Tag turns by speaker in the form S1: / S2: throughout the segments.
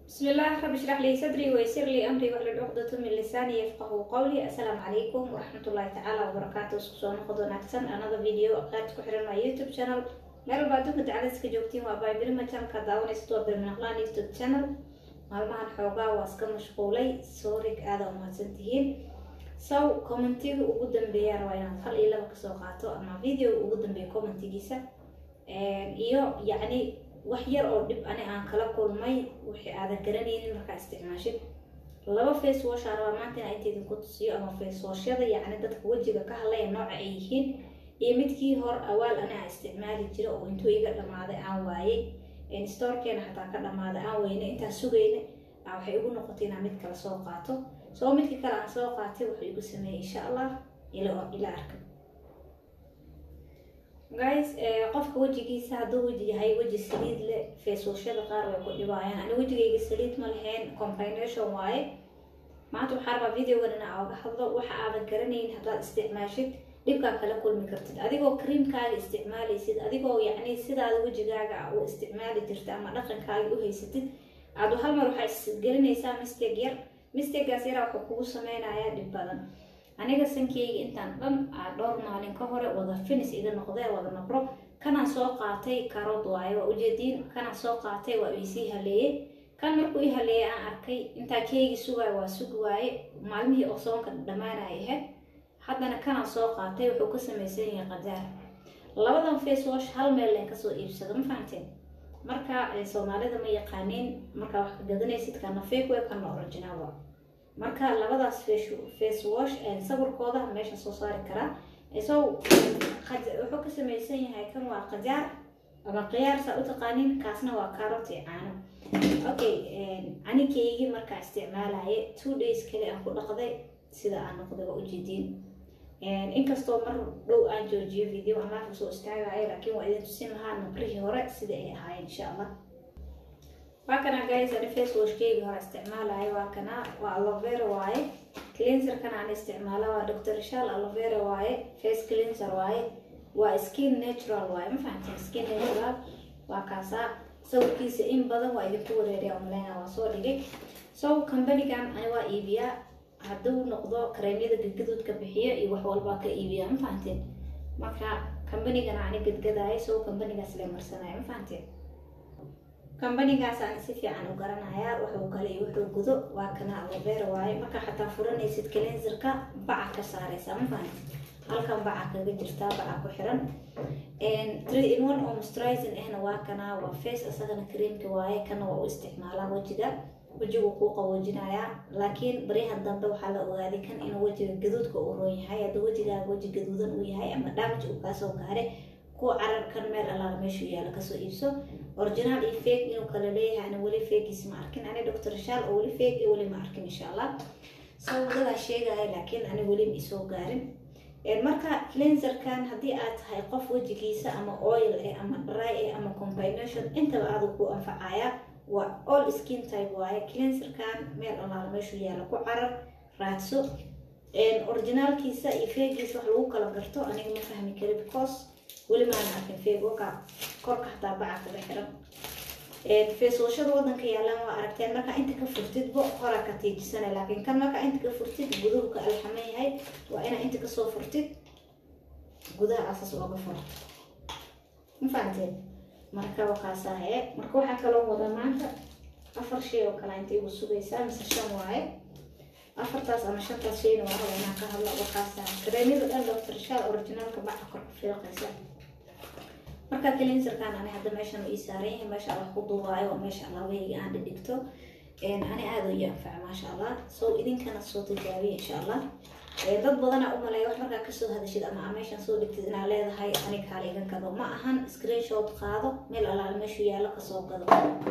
S1: بسم الله رب اشرح لي صدري ويسر لي امري واحلل عقدة من لساني يفقهوا قولي السلام عليكم ورحمة الله تعالى وبركاته isku soo noqod wanaagsan another video qaad ku xiran my youtube channel meel walba adduunka dacaladiska joogtiin waa baybirima channelka daawanaysa waa birminaqlaan youtube channel maalmahan xoogaa waa iska mashquulay soorig aada umahadsan tihiin sow commentiga ugu dambeeyaan waa inaad hal iyo laba kasoo qaato ama video ugu dambeeya commentigiisa iyo yacni wax yar oo dhib ani aan kala kulmay wixii aadan garanaynin markaa isticmaashid laba face wash aan rabaa maanta inaa inta idinku tusiyo ama face washyada yacni dadka wejiga ka hadlaya nooca ay yihiin iyo midkii hor awaal ani aan isticmaali jira oo intuu iga dhamaaday aan waayey storekeena xataa ka dhamaaday aan weyne intaan sugayna waxay igu noqotay inaan mid kale soo qaato soo midkii kale aan soo qaatay wuxuu igu sameeyey insha allah ila ila arka guys qofka wejigiisa hadduu weji yahay weji saliid leh facewashada qaar way ku dhibaayaan ani wejigayga saliid ma lahayn combination waaye maanta waxaa rabaa videogan ina oga hadlo waxa aadan garanayn haddaad isticmaashid dhibkaa kala kulmi kartid adigoo creamkaaga isticmaalaysid adigoo yacni sidaada wejigaaga u isticmaali jirta ama dhaqankaaga u haysatid aad hal mar waxaa isgelinaysaa mistake yar mistakegaas yaraa wuxuu kugu sameynayaa dhib badan aniga sankeyga intaan dhan aa dhowr maalin ka hore wada finis iga noqdee wada nabro kanaan soo qaatay karood waaye waa ujeediin kanaan soo qaatay waa isii haleeyey kan markuu i haleeyay aan arkay intaa keygii sugaayo waa sugi waaye maalmihii oo soonka dhammaanaya ahayd haddana kanaan soo qaatay wuxuu ka samaysan yahay qadaar labadan face wash hal meel leen kasoo iibsado ma fahanteen marka soomaalida ma yaqaaniin markaa wax ka gadanaysid kana fake way kana original waa marka labadaas face wash sawirkooda meesha soo saari karaa so wuxuu ka samaysan yahay kan waa qajaar ama khiyaar saa u taqaanin kaasna waa carrot iyo caano okay anikeygii markaa isticmaalaye two days kale aan ku dhaqday sida aan noqday waa ujeediin inkastoo mar dhow aan joojiyo video aan laafka soo istaagayo laakiin waa idin tusin lahaa nabrihii hore sida ay ahaayeen insha allah waa kana guys ani face washkeygi hore isticmaalayo waa kana waa alovera waaye cleanserkan aan isticmaala waa dr shal alovera waaye face cleanser waaye waa skin natural waaye ma fahanteen skin natural waa kaasaa sawirkiisa in badan waa idinku wareeriya umaleynaa waa soo dhigay so companigan ani waa iibiyaa hadduu noqdo kareemyada gadgaduudka bixiyo iyo wax walbaa ka iibiya ma fahanteen marka combanigana ani gadgadaayo so companigaas le marsanaya ma fahanteen kambanigaas aan si fiican u garanayaa wuxuu kale iyo wuxuu gudo waa kana alovera waaye markaa xataa furanaysid cleanserka baca ka saaraysaa ma fahanti halkan baca kaga jirtaa baca ku xiran three in one oo moisturizing ahna waa kana waa face isagana creamka waaye kana waa u isticmaalaa wejiga wejigu kuu qawoojinayaa laakiin baryahan dambe waxaa la ogaaday kan inuu wejiga gaduudka uu roon yahay hadduu wejigaaga weji gaduudan uu yahay ama damage uu kaasoo gaare kuwa cararkan meel allaala meeshuu yaala kasoo iibso originaal iyo fake inuu kala leeyahay ana weli fakiis ma arkin ani doctor shaal oo weli fake iyo weli ma arkin insha allah sawiradaa sheegaya laakiin ani weli ma isoo gaarin marka cleanserkan haddii aad tahay qof wejigiisa ama oil eh ama dry eh ama combination intaba aadu ku anfacaya waa all skin type waaye cleanserkan meel allaala meeshuu yaala ku carar raadso originaalkiisa iyo fakiisa wax lagu kala garto aniga ma fahmi kari because weli maana arkin feegoka korka hataa baca kaga xiran feeswashada wadanka yaalaan waa aragteen markaa inta ka furtidbo horaa ka tiijisana laakiin kan markaa inta ka furtid guduhu ka alxaman yahay waa inaa inta kasoo furtid gudaha asas ooga furto ma fahanteen marka wakaasahe marka waxaa kaloo wada maanta afar shay oo kale inta igu sugaysaa mise shan waaye afartaas ama shantaas shayna waa raba inaan ka hadlo wakaasa kareemyada dhan doctor shaal originaalka baca kor ku fiiqaysa marka cleanserkan ani hadda meeshan uu ii saaran yahay meesha allah ku duubaayo oo meesha allahweyga aan dhidhigto ani aada ii anfaca maasha allah so idinkana soo tijaabiya insha allah dad badanaa u maleeya wax markaa kasoo hadashid ama aa meeshan soo dhigtid inaa leedahay ani kaala iga gado ma ahan screenshot qaado meel allaala meeshuu yaallo kasoo gado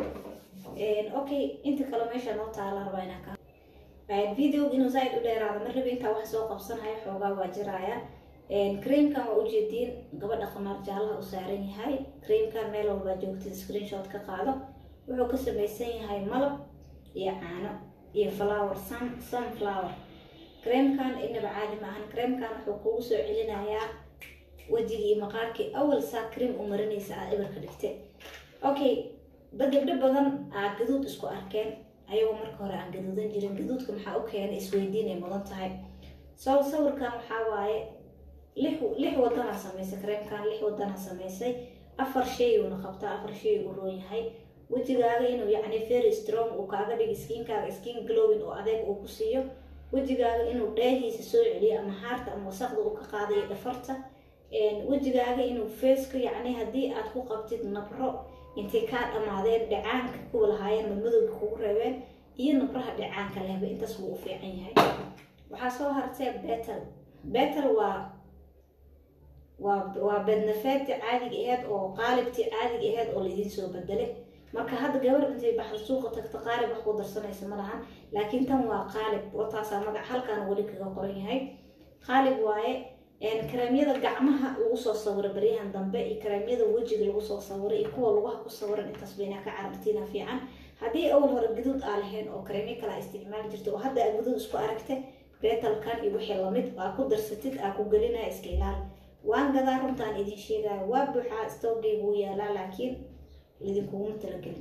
S1: okay inta kale meesha noo taala rabaa inaa ka videoga inuu zaaid u dheeraado mar rabi intaa wax soo qabsanayo xoogaa waa jiraya creamkan waa ujeediin gabadha qamaar jaalaha u saaran yahay creamkan meel walbaa joogtid screenshot ka qaado wuxuu ka samaysan yahay malab iyo caano iyo flower sun sunflower creamkan inaba caadi maahan creamkan wuxuu kugu soo celinayaa wejigii iyo maqaarkii awal saa cream u marinaysa aad ibarka dhigte okay dad gabdho badan aa gaduud isku arkeen ayagoo marka hore aan gaduudan jirin gaduudka maxaa u keena isweydiin ay mudan tahay so sawirkan waxaa waaye lix lix wadanaa samaysay kareemkan lix wadanaa samaysay afar shay uuna qabtaa afar shay uu roon yahay wejigaaga inuu yacni very strong uu kaaga dhigo skiinkaaga skin glowing oo adeeg uu ku siiyo wejigaaga inuu dheehiisa soo celiyo ama haarta ama wasaqda uu ka qaadayo dhafarta wejigaaga inuu faceka yacni haddii aad ku qabtid nabro intay kaa dhammaadeen dhacaanka kuwa lahaayeen madmadowga kugu reebeen iyo nabraha dhacaanka lehba intaas wuu u fiican yahay waxaa soo hartee betel betel waa waa waa bednafeedti caadiga aheyd oo qaalibtii caadiga aheyd oo laidiin soo bedelay marka hadda gabar intay baxda suuqa tagta qaalib wax ku darsanaysa ma lahan laakiin tan waa qaalib wataasaa magac halkaan weli kaga qoran yahay qaalib waaye kareemyada gacmaha lagu soo sawiray baryahan dambe iyo kareemyada wejiga lagu soo sawiray iyo kuwa lugaha ku sawiran intaas baynaa ka carabtiina fiican haddii awal hore gaduud aa lahayn oo kareemyo kale a isticmaali jirta oo hadda aa gaduud isku aragta beetalkan iyo wixii lamid aa ku darsatid aa ku gelinaya iska ilaali waan gadaa runtaan idin sheegaya waa buuxaa stoogaygu wuu yaalaa laakiin idinkuguma talagelin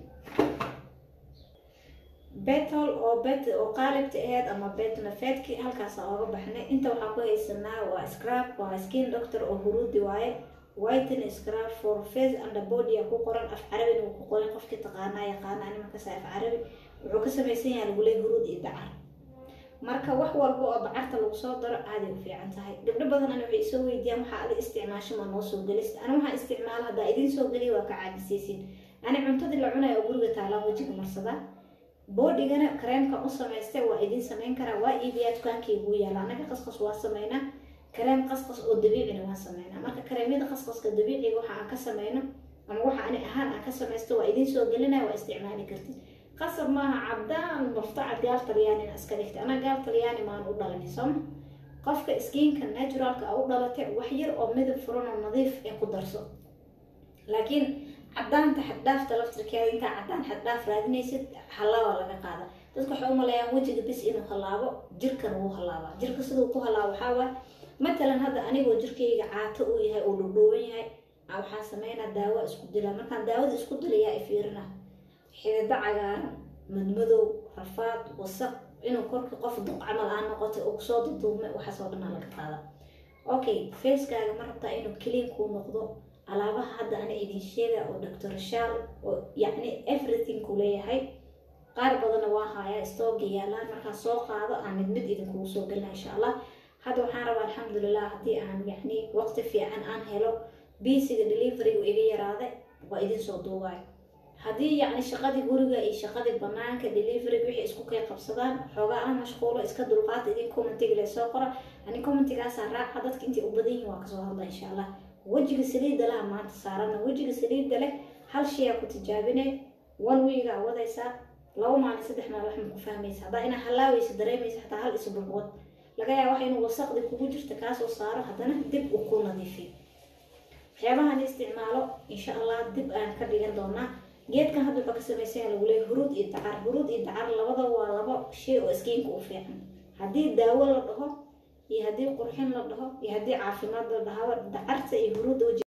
S1: betol oo bet oo qaalibta aheyd ama betnafeedki halkaasa ooga baxnay inta waxaa ku haysanaa waa scrab waa skin doctor oo huruudi waaye whiten scrab for face and body ku qoran af carabina wuu ku qoran qofkii taqaanaa yaqaana ani markaasa af carabi wuxuu ka samaysan yahay lagu leey huruud iyo dacar marka wax walba oo dacarta lagu soo daro aaday u fiican tahay gabdho badan ani waxay soo weydiiyaan waxaa adi isticmaasho ma noo soo gelista ani waxaan isticmaala haddaa idiin soo geliya waa ka caadisaysin ani cuntadii la cunaya oo guriga taalaan wejiga marsadaa boodigana kareemkan u samaystay waa idiin samayn karaa waa iibiyaa dukaankii guu yaala anaga qasqas waa sameynaa kareem qasqas oo dabiicina waan sameynaa marka kareemyada qasqaska dabiiciga waxa aan ka sameyno ama waxa ani ahaan aan ka samaysto waa idiin soo gelinaya waa isticmaali kartid qasab maaha cabdaan murtacad gaal talyaanina iska dhigtay anaa gaal talyaani maan u dhalanay sooma qofka skiinka naturalka a u dhalatay wax yar oo midab furan oo nadiif ee ku darso laakiin cadaanta xaddhaafta laftirkeeda intaa cadaan xaddhaaf raadinaysid halaaba laga qaada dadka waxay umaleeyaan wejiga bis inuu halaabo jirkan wuu halaabaa jirka siduu ku halaabo waxaa waay matalan hadda anigoo jirkayga caato uu yahay oo dhudhuuban yahay waxaan sameynaa daawo isku dilaa markaan daawada isku dilayaa ifiirina xidido cagaaran madmadow rafaad wasaq inuu korka qof duq camal aan noqotay oo kusoo duduubmay waxaasoo dhanaa laga qaada okay facekaaga ma rabtaa inuu clean kuu noqdo alaabaha hadda ana idin sheega oo doctor shaal oo yacni everything ku leeyahay qaar badanna waa haayaa stooga yaalaan markaan soo qaado aan mid mid idinkugu soo gelina insha allah hadda waxaan rabaa alxamdulilah haddii aan yacni waqti fiican aan helo biisiga deliverygu iga yaraaday waa idin soo duubaayo haddii yacni shaqadii guriga iyo shaqadii banaanka deliveryga wixii isku kay qabsadaan xoogaa aan mashquulo iska dulqaata idin commentiga lee soo qora ani commentigaasaa raaca dadka intay u badan yihin waa kasoo hadla insha allah wejiga saliidda laha maanta saarana wejiga saliidda leh hal shayaa ku tijaabine one weegaa wadaysaa laba maalin saddex maalin wax ma ku fahmaysa haddaa inaa halaaweysa dareemaysa xataa hal isbuucwad laga yaaba waxa inuu wasaqdi kugu jirta kaasoo saaro haddana dib uu ku nadiifiyo waxyaabahan isticmaalo insha allah dib aan ka dhigan doonaa geedkan hadda wuxuu ka samaysan lagu leeyahy huruud iyo dacar huruud iyo dacar labada waa laba shay oo iskiinka u fiican haddii daawo la dhaho iyo haddii qurxin la dhaho iyo haddii caafimaad la dhahaba dacarta iyo huruudda